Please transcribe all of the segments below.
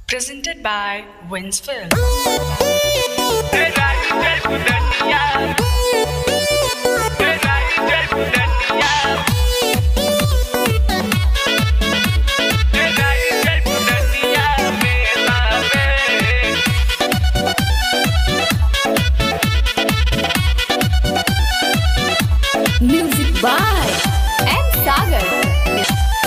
Presented by Wins Film. Music by M. Sagar.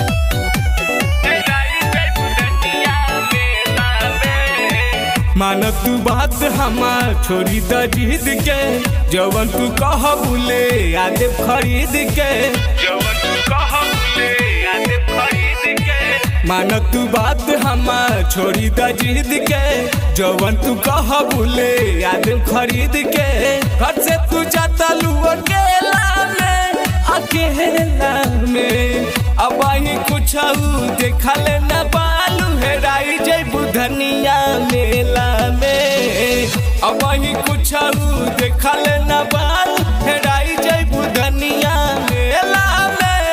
मान तू बात हमार छोड़ी द जिद के जवन तू कह बुले आदे खरीद के जवन तू कह बुले आदे खरीद के मान तू बात हमार छोड़ी द जिद के जवन तू कह बुले आदे खरीद के घर से तू जाता लू अकेला में अकेला में अब ही कुछ देखा ले न बालू हेराई जय बुधनिया मेला में अब ही कुछ देखा ले न बालू हेराई जय बुधनिया मेला में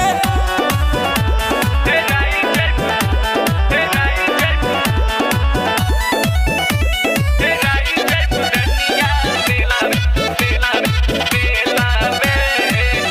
हेराई जय हेराई जय हेराई जय बुधनिया मेला मेला मेला में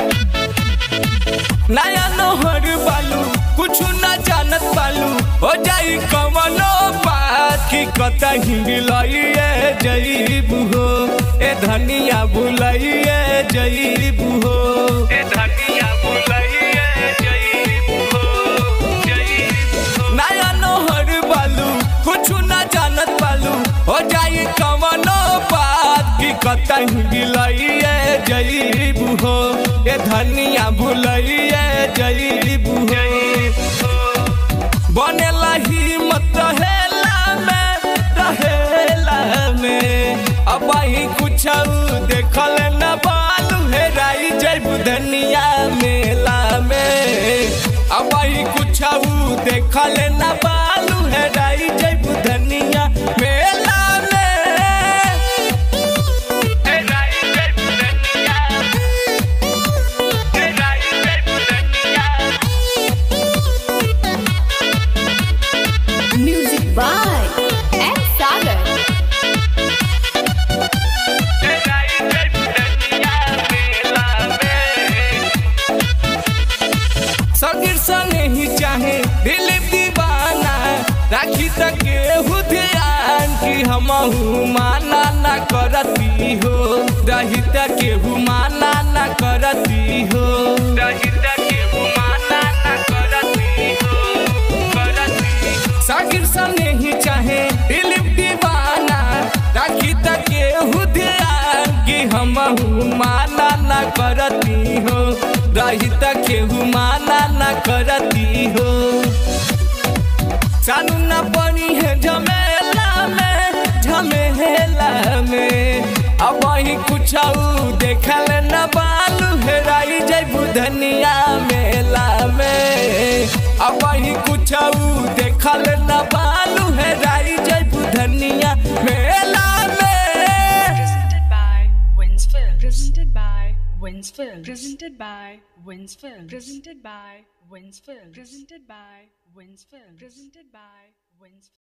नया नहर बालू कुछ न जानत बालू हो जाई कमनो बात की कतही मिलइए जईबू हो ए धनिया बुलइए जईबू हो ए धनिया बुलइए जईबू हो जईबू हो नया नहर बालू कुछ न जानत बालू हो जाई कमनो बात की कतही मिलइए जईबू हो ए धनिया भुलइए जईबू हो बनेला हिम्मत रहेला में रहेला में अब ही कुछ देखल न बालू हेराई जईबू धनिया मेला में अब ही कुछ देखल न बालू हेराई जईबू धनिया मेला में हेराई जईबू धनिया हेराई जईबू धनिया Music by M. Sagar. Sagir संगे ही चाहे दिल दीवाना राखी तक केहू ध्यान की हमहू माना ना करती हो रही तक केहू माना ना करती हो रही तक केहू माना ना करती हो करती सागिर संगे ही चाहे दिल दीवाना राखी तक केहू ध्यान की हमहू माना ना करती हो रही तक केहू माना ना करती हो सानू ना बनी है झमेला में झमेला में अब ही कुछ देखल न बालू हेराई जय बुधनिया मेला में अब ही कुछ देखल न बालू हेराई जय बुधनिया मेला में Presented by Wins Film. Presented by Wins Film. Presented by Wins Film. Presented by Wins Film. Presented by Wins Film. Presented by Wins Film.